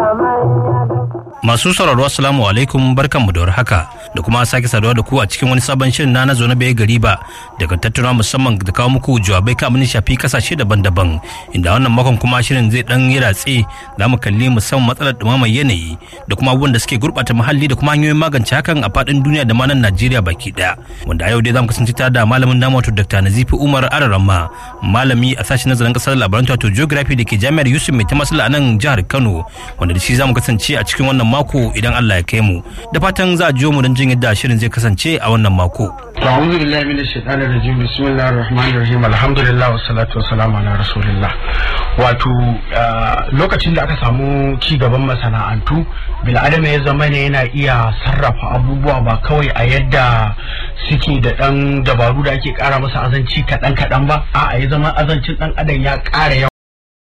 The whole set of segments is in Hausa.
Masu sauraro assalamu alaikum barkanmu da haka da kuma sake saduwa da ku a cikin wani sabon shirin na na zo na bai gari ba daga tattuna musamman da kawo muku jawabai kan abin shafi kasashe daban-daban inda wannan makon kuma shirin zai dan yi ratse za mu kalli musamman matsalar dumamar yanayi da kuma abubuwan da suke gurɓata muhalli da kuma hanyoyin magance hakan a faɗin duniya da ma nan Najeriya baki ɗaya wanda a yau dai za mu kasance tare da malamin namu wato Dr. Nazifi Umar Araramma malami a sashen nazarin kasar labaran wato geography da ke jami'ar Yusuf Mai Tamasila a nan jihar Kano wanda da shi za mu kasance a cikin wannan mako idan Allah ya kai mu da fatan za a jiyo mu don jin yadda shirin zai kasance a wannan mako. أعوذ بالله من الشيطان الرجيم بسم الله الرحمن الرحيم الحمد لله والصلاة والسلام على رسول الله wato lokacin da aka samu ci gaban masana'antu bil'adama ya zama ne yana iya sarrafa abubuwa ba kawai a yadda suke da ɗan dabaru da ake ƙara masa azanci kaɗan kaɗan ba a ya zama azancin ɗan adam ya ƙara yawa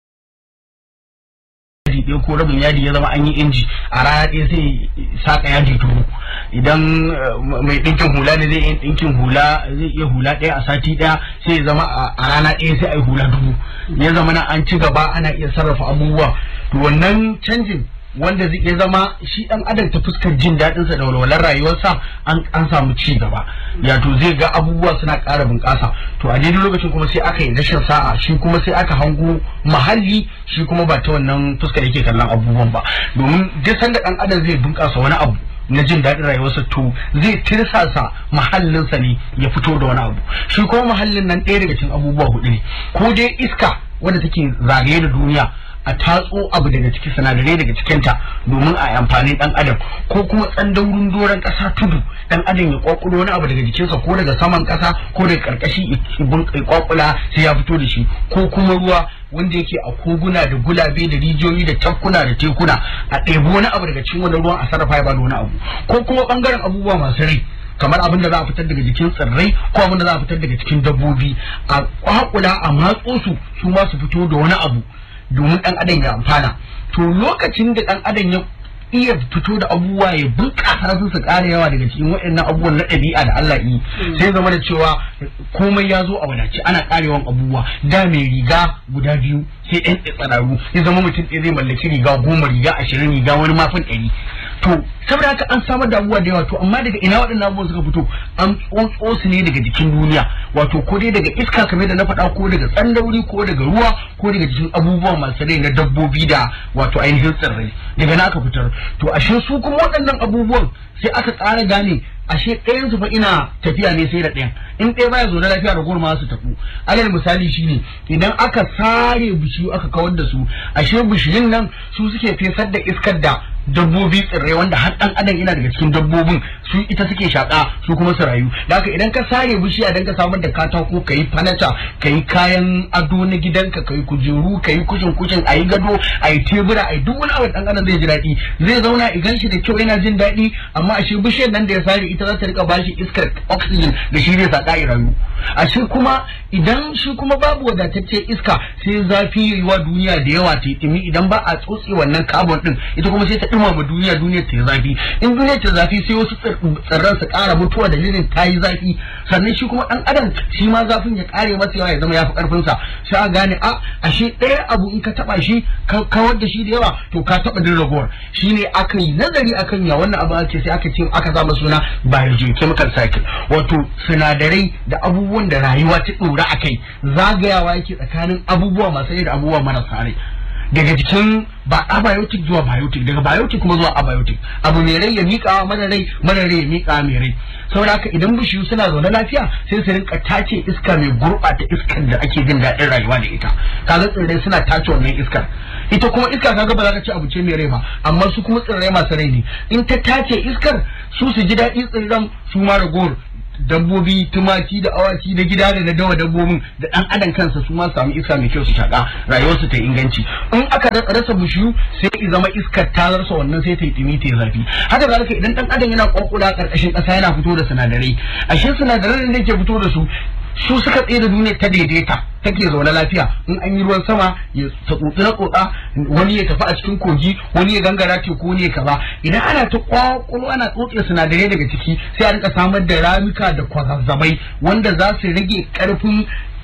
ɗaya ko rabin yadi ya zama an yi inji a rana ɗaya sai saka yadi dubu idan mai ɗinkin hula ne zai yi ɗinkin hula zai iya hula ɗaya a sati ɗaya sai ya zama a rana ɗaya sai a yi hula dubu ya zama na an ci gaba ana iya sarrafa abubuwa to wannan canjin wanda zai iya zama shi dan adam ta fuskar jin daɗinsa da walwalar rayuwarsa an samu ci gaba ya to zai ga abubuwa suna ƙara bunƙasa to a daidai lokacin kuma sai aka yi rashin sa'a shi kuma sai aka hango mahalli shi kuma ba ta wannan fuskar yake kallon abubuwan ba domin duk sanda dan adam zai bunƙasa wani abu na jin daɗin rayuwarsa to zai tirsasa mahallinsa ne ya fito da wani abu shi kuma mahallin nan ɗaya daga cikin abubuwa hudu ne ko dai iska wanda take zagaye da duniya a tatso abu daga ciki sinadarai daga cikinta domin a amfani dan adam ko kuma tsandaurin doron kasa tudu dan adam ya kwakulo wani abu daga jikinsa ko daga saman kasa ko daga karkashi ya kwakula sai ya fito da shi ko kuma ruwa wanda yake a koguna da gulabe da rijiyoyi da tafkuna da tekuna a ɗebi wani abu daga cikin wani ruwan a sarrafa ya bada wani abu ko kuma bangaren abubuwa masu rai kamar abin da za a fitar daga jikin tsirrai ko abin da za a fitar daga cikin dabbobi a kwakula a matso su su ma su fito da wani abu domin dan adam ya amfana to lokacin da dan adam ya iya fito da abubuwa ya bunƙasa su su ƙara yawa daga cikin waɗannan abubuwan na ɗabi'a da Allah yi sai zama da cewa komai ya zo a wadace ana ƙarewan abubuwa da mai riga guda biyu sai ɗan tsararu ya zama mutum ɗaya zai mallaki riga goma riga ashirin riga wani mafin ɗari to saboda haka an samar da abubuwa da yawa to amma daga ina waɗannan abubuwan suka fito an tsotso su ne daga jikin duniya wato ko dai daga iska kamar da na faɗa ko daga tsandauri ko daga ruwa ko daga jikin abubuwa masu rai na dabbobi da wato ainihin tsirrai daga na aka fitar to ashe su kuma waɗannan abubuwan sai aka tsara gane ashe ɗayan su fa ina tafiya ne sai da ɗayan in ɗaya baya zo da lafiya da gurma su tafu alal misali shine idan aka sare bishiyu aka kawar da su ashe bishiyun nan su suke fesar da iskar da dabbobi tsirrai wanda har dan adam yana daga cikin dabbobin su ita suke shaka su kuma su rayu da haka idan ka sare bishiya dan ka samar da katako kayi fanata kayi kayan ado na gidanka kayi kujeru kayi kushin kushin ayi gado ayi tebura ayi duk wani abu dan adam zai ji daɗi zai zauna idan shi da kyau yana jin daɗi amma ashe bishiyar nan da ya sare ita za ta rika bashi iskar oxygen da shi zai saka ya rayu ashe kuma idan shi kuma babu wadatacce iska sai zafi yiwa duniya da yawa ta yi idan ba a tsotse wannan carbon din ita kuma sai ta dumama duniya duniya ta zafi in duniya ta zafi sai wasu tsirran su kara mutuwa dalilin ta yi zafi sannan shi kuma dan adam shi ma zafin ya kare masa yawa ya zama ya fi karfin sa sai a gane a ashe ɗaya abu in ka taba shi ka kawar da shi da yawa to ka taba din ragowar shine aka yi nazari akan ya wannan abu ake sai aka ce aka sa suna biogeochemical cycle wato sinadarai da abubuwan da rayuwa ta dora akai zagayawa yake tsakanin abubuwa masu rai da abubuwa marasa rai daga jikin ba abiotic zuwa biotic daga biotic kuma zuwa abiotic abu mai rai ya miƙa mara rai mara rai ya miƙa mai rai saboda haka idan bishiyu suna zaune lafiya sai su rinka tace iska mai gurɓata iskar da ake jin daɗin rayuwa da ita kaga tsirrai suna tace wannan iskar ita kuma iska kaga ba za ka ci abu ce mai rai ba amma su kuma tsirrai masu rai ne in ta tace iskar su su ji daɗi tsirran su ma ragowar dabbobi tumaki da awaki da gida da na dawa dabbobin da dan adam kansa su ma samu iska mai kyau su shaka rayuwarsu ta inganci in aka rasa bishiyu sai i zama iskar ta rasa wannan sai ta yi dumi ta zafi haka zalika idan dan adam yana kwankula karkashin kasa yana fito da sinadarai ashe sinadaran da yake fito da su su suka tsaye da duniya ta daidaita take zaune lafiya in an yi ruwan sama ya tsotsi na tsotsa wani ya tafi a cikin kogi wani ya gangara teku wani ya kaza idan ana ta kwakwalo ana tsotse sinadarai daga ciki sai a rika samar da ramuka da kwazazzabai wanda za su rage karfin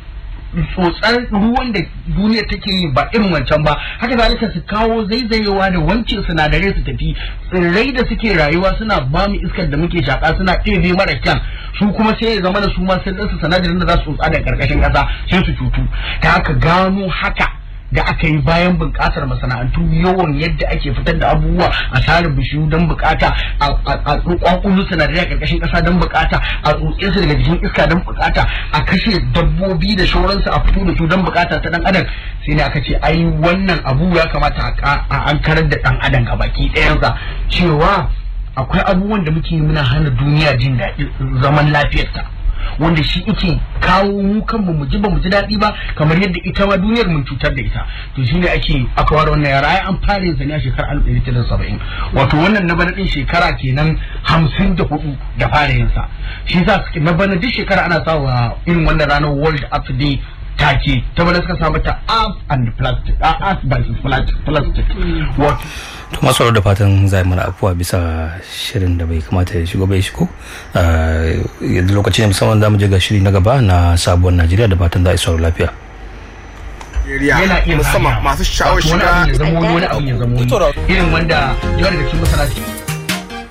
tsotsar ruwan da duniya take yi ba irin wancan ba haka zalika su kawo zaizayewa da wanke sinadarai su tafi tsirrai da suke rayuwa suna ba mu iskar da muke shaka suna ɗebe mara kyan su kuma sai ya zama da su ma sun ɗansu sinadarin da za su tsotsa da karkashin ƙasa sai su cutu ta haka gano haka da aka yi bayan bunƙasar masana'antu yawan yadda ake fitar da abubuwa a tsarin bishiyu don bukata a kwakwulu sinadarai a ƙarƙashin ƙasa don bukata a tsotse su daga jikin iska don bukata a kashe dabbobi da shauransu a fito da su don bukata ta dan adam sai ne aka ce ai wannan abu ya kamata a an karar da dan adam ga baki ɗayansa cewa akwai abubuwan da muke muna hana duniya jin daɗi zaman lafiyarta wanda shi ike kawo mu kanmu mu ji ba mu ji daɗi ba kamar yadda ita ma duniyar mun cutar da ita to shine ake aka ware wannan yara ai an fara yin sa ne a shekarar alif ɗari tara saba'in wato wannan na bana ɗin shekara kenan hamsin da hudu da fara yin sa shi sa na bana duk shekara ana sa wa irin wannan ranar world earth day take ta bana suka samu ta earth and plastic earth versus plastic wato to masu da fatan zai mana afuwa bisa shirin da bai kamata ya shigo bai shigo yanzu lokaci ne musamman za mu je ga shiri na gaba na sabuwar najeriya da fatan za a isa lafiya yana iya musamman masu sha'awar shiga wani abu ya zamo wani abu ya zamo irin wanda yawa daga cikin masana